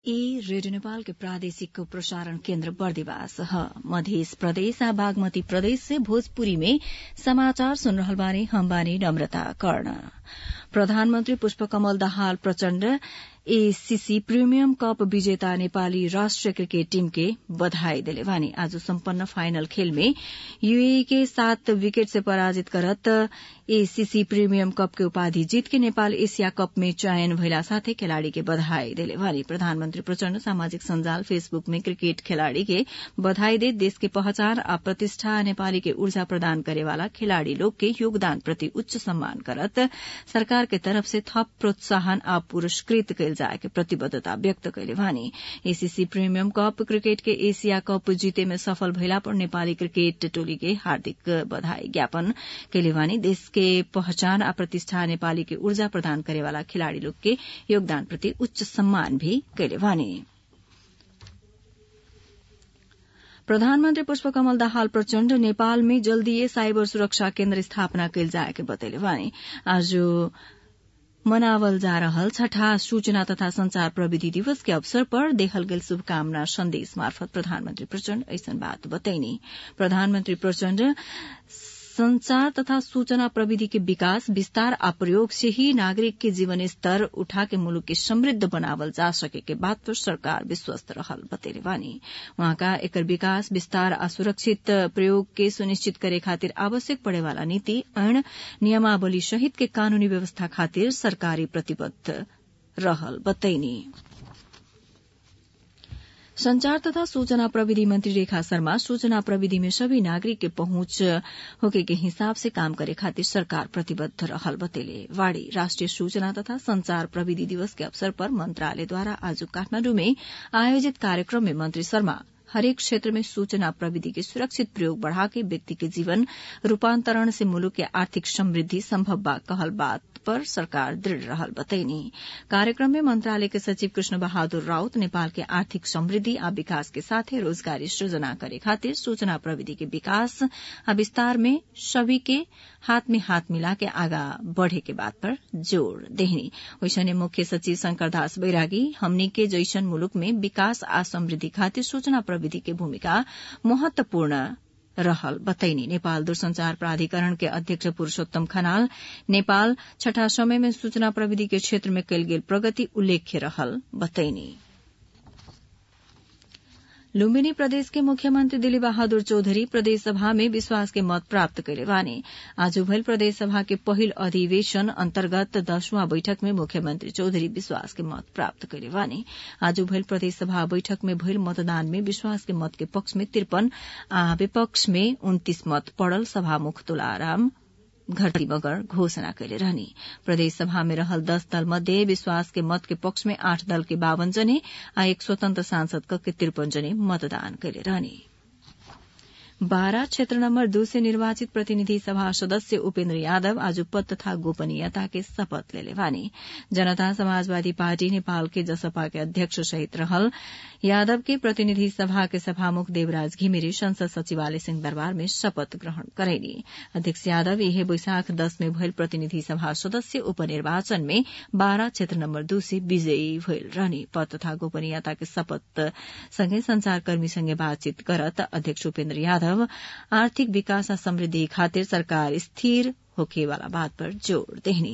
ई रेडियो नेपाल के प्रादेशिक प्रसारण केन्द्र बर्दिवास ह मधेस प्रदेश आ बागमती प्रदेश से भोजपुरी में समाचार सुन रहल बानी हम बानी नम्रता कर्ण प्रधानमन्त्री Pushpakamal Dahal Prachanda ACC premium cup विजेता नेपाली राष्ट्रिय क्रिकेट टीम के बधाई देले बानी आज सम्पन्न फाइनल खेल में यूएई के सात विकेट से पराजित करत एसीसी प्रिमियम कप के उपाधि जीत के नेपाल एशिया कप में चयन भइला साथै खेलाड़ी के बधाई देले बानी प्रधानमन्त्री प्रचण्ड सामाजिक सञ्जाल फेसबुक में क्रिकेट खेलाड़ी के बधाई दे देश के पहचान आ प्रतिष्ठा नेपाली के ऊर्जा प्रदान करेवाला खेलाड़ी लोग के योगदान प्रति उच्च सम्मान करत सरकार के तरफ से थप प्रोत्साहन आ पुरस्कृत कैल जाए के प्रतिबद्धता व्यक्त कैले बानी एसीसी प्रीमियम कप क्रिकेट के एशिया कप जीते में सफल भइला पर नेपाली क्रिकेट टोली के हार्दिक बधाई ज्ञापन कैले बानी देश के पहचान आ प्रतिष्ठा नेपाली के ऊर्जा प्रदान करेवाला खिलाड़ी लोग के योगदान प्रति उच्च सम्मान भी कैले बानी प्रधानमन्त्री पुष्पकमल दाहाल प्रचण्ड नेपाल में जल्दीए साइबर सुरक्षा केन्द्र स्थापना कैल जाए के बतैले बानी आज मनावल जा रहल छठा सूचना तथा संचार प्रविधि दिवस के अवसर पर देखल गेल शुभकामना संदेश मार्फत प्रधानमन्त्री प्रचण्ड ऐसन बात बतैनी प्रधानमन्त्री प्रचण्ड संचार तथा सूचना प्रविधि के विकास विस्तार आ प्रयोग से ही नागरिक के जीवन स्तर उठा के मुलुक के समृद्ध बनावल जा सके के बात पर सरकार विश्वस्त रहल बतैले बानी वहाँका एकर विकास विस्तार आ सुरक्षित प्रयोग के सुनिश्चित करे खातिर आवश्यक पड़े वाला नीति ऐन नियमावली सहित के कानूनी व्यवस्था खातिर सरकारी प्रतिबद्ध रहल बतैनी संचार तथा सूचना प्रविधि मंत्री रेखा शर्मा सूचना प्रविधि में सभी नागरिक के पहुंच होके के हिसाब से काम करे खातिर सरकार प्रतिबद्ध रहल बतेले वाड़ी राष्ट्रिय सूचना तथा संचार प्रविधि दिवस के अवसर पर मंत्रालयद्वारा आज काठमाण्डु में आयोजित कार्यक्रम में मंत्री शर्मा हरेक क्षेत्र में सूचना प्रविधि के सुरक्षित प्रयोग बढ़ा के व्यक्ति के जीवन रूपांतरण से मुलुक के आर्थिक समृद्धि संभव बा कहल बात पर सरकार दृढ़ रहल बतैनी कार्यक्रम में मंत्रालय के सचिव कृष्ण बहादुर राउत नेपाल के आर्थिक समृद्धि आ विकास के साथे रोजगारी सृजना करे खातिर सूचना प्रविधि के विकास आ विस्तार में सभी के हाथ में हाथ मिला के आगा बढ़े के बात पर जोड़ देहनी वैसने मुख्य सचिव शंकर दास बैरागी हमनी के जैसन मुलुक में विकास आ समृद्धि खातिर सूचना प्रविधि के भूमिका महत्वपूर्ण रहल बतैनी नेपाल दूरसंचार प्राधिकरण के अध्यक्ष पुरूषोत्तम खनाल नेपाल छठा समय में सूचना प्रविधि के क्षेत्र में कयल गेल प्रगति उल्लेख्य रहल बतैनी लुम्बिनी प्रदेश के मुख्यमंत्री दिलीप बहादुर चौधरी प्रदेश सभा में विश्वास के मत प्राप्त कैले बानी आज भइल प्रदेश सभा के पहिल अधिवेशन अन्तर्गत दसवां बैठक में मुख्यमंत्री चौधरी विश्वास के मत प्राप्त कैले बानी आज भइल प्रदेश सभा बैठक में भइल मतदान में विश्वास के मत के पक्ष में तिरपन आ विपक्ष में उन्तीस मत पड़ल सभामुख तुलाराम घरती मगर घोषणा कैले रहनी प्रदेश सभा में रहल दस दल मध्ये विश्वास के मत के पक्ष में आठ दल के बावन जने आ एक स्वतंत्र सांसद के तिरपन जने मतदान कैले रहनी बारा क्षेत्र नम्बर दू से निर्वाचित प्रतिनिधि सभा सदस्य उपेन्द्र यादव आज पद तथा गोपनीयता के शपथ लेले बानी जनता समाजवादी पार्टी नेपाल के जसपा के अध्यक्ष सहित रहल यादव के प्रतिनिधि सभा के सभामुख देवराज घिमिरे संसद सचिवालय सिंह दरबार में शपथ ग्रहण करैनी अध्यक्ष यादव यही बैशाख दस में भइल प्रतिनिधि सभा सदस्य उपनिर्वाचन में बारा क्षेत्र नम्बर दू से विजयी भइल रहनी पद तथा गोपनीयता के शपथ सँगै संचारकर्मीसँगै बातचीत करत अध्यक्ष उपेन्द्र यादव आर्थिक विकास आ समृद्धि खातिर सरकार स्थिर होखे वाला बात पर जोड़ देहनी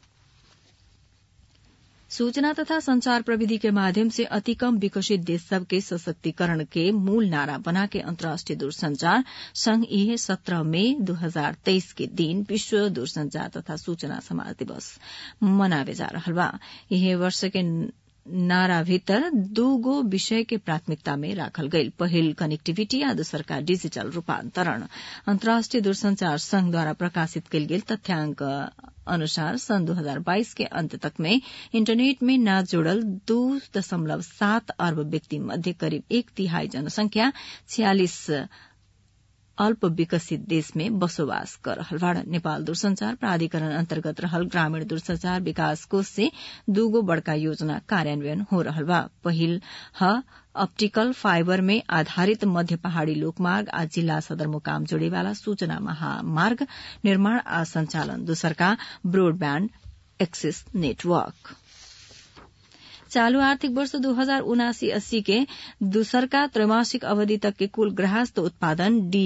सूचना तथा संचार प्रविधि के माध्यम से अति कम विकसित देश सब के सशक्तिकरण के मूल नारा बना के अंतर्राष्ट्रीय दूरसंचार संघ यह सत्रह मई दो हजार तेईस के दिन विश्व दूरसंचार तथा सूचना समाज दिवस मनावे जा रहा बा यह वर्ष के नारा भीतर दूगो विषय के प्राथमिकता में राखल गईल पहिल कनेक्टिविटी आ दोसर का डिजिटल रूपांतरण अंतर्राष्ट्रीय दूरसंचार संघ द्वारा प्रकाशित कयल गेल तथ्यांक अनुसार सन् 2022 के अंत तक में इंटरनेट में न जोड़ल दो दशमलव सात अरब व्यक्ति मध्य करीब एक तिहाई जनसंख्या छियालिस अल्प विकसित देश में बसोबास कर रहल बाड़न नेपाल दूरसंचार प्राधिकरण अन्तर्गत रहल ग्रामीण दूरसंचार विकास कोष से दूगो बड़का योजना कार्यान्वयन हो रहल बा पहिल ह ऑप्टिकल फाइबर में आधारित मध्य पहाड़ी लोकमार्ग आ जिला सदरमुकाम जोड़ेवाला सूचना महामार्ग निर्माण आ संचालन दोसरका ब्रोडब्याण्ड एक्सेस नेटवर्क चालू आर्थिक वर्ष दू हजार उनासी अस्सी के दूसरका त्रैमासिक अवधि तक के कुल गृहस्थ उत्पादन डी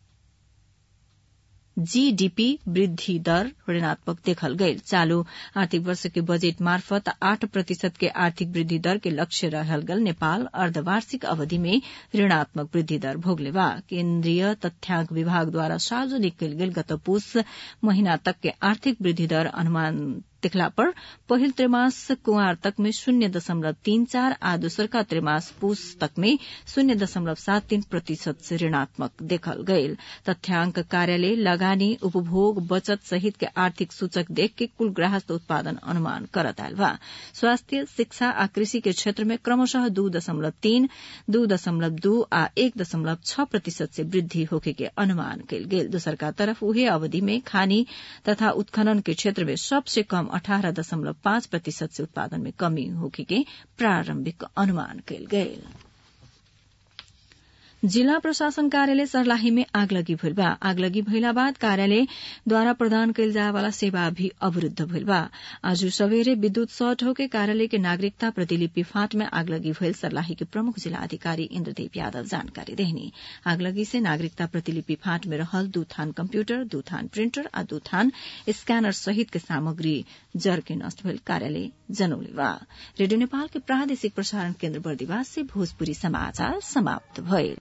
जीडीपी वृद्धि दर ऋणात्मक देखल गयल चालू आर्थिक वर्ष के बजेट मार्फत आठ प्रतिशत के आर्थिक वृद्धि दर के लक्ष्य रहल गल नेपाल अर्धवार्षिक अवधि में ऋणात्मक वृद्धि दर भोगले बा केन्द्रीय तथ्याङ्क विभाग द्वारा सार्वजनिक कयल गेल गत पुष महीना तक के आर्थिक वृद्धि दर अनुमान देखला पर पहिल त्रैमास कुंवार तक में शून्य दशमलव तीन चार आ दोसरका त्रैमास पूस तक में शून्य दशमलव सात तीन प्रतिशत से ऋणात्मक देखल गयल तथ्याङ्क कार्यालय लगानी उपभोग बचत सहित के आर्थिक सूचक देख के कुल ग्राहस्थ उत्पादन अनुमान करत आयल बा स्वास्थ्य शिक्षा आ कृषि के क्षेत्र में क्रमशः दू दशमलव तीन दू दशमलव दू आ एक दशमलव छ प्रतिशत से वृद्धि होके के अनुमान कयल गेल दोसरका तरफ उहे अवधि में खानी तथा उत्खनन के क्षेत्र में सबसे कम अठारह दशमलव पाँच प्रतिशत से उत्पादन में कमी होके के प्रारंभिक अनुमान कयल गयल जिला प्रशासन कार्यालय सर्लाही में आगलगी भइल बा आगलगी भइला बाद कार्यालय द्वारा प्रदान कयल जाय वाला सेवा भी अवरूद्ध भइल बा आज सवेरे विद्युत शॉर्ट होके कार्यालय के नागरिकता प्रतिलिपि फाँट में आगलगी भइल सर्लाही के प्रमुख जिला अधिकारी इन्द्रदेव यादव जानकारी देहनी आगलगी से नागरिकता प्रतिलिपि फाँट में रहल दू थान कम्प्यूटर दू थान प्रिंटर आ दू थान स्कैनर सहित के सामग्री जर के नष्ट भइल कार्यालय जनौले बा रेडियो नेपाल के प्रादेशिक प्रसारण केन्द्र बर्दिवास से भोजपुरी समाचार समाप्त भइल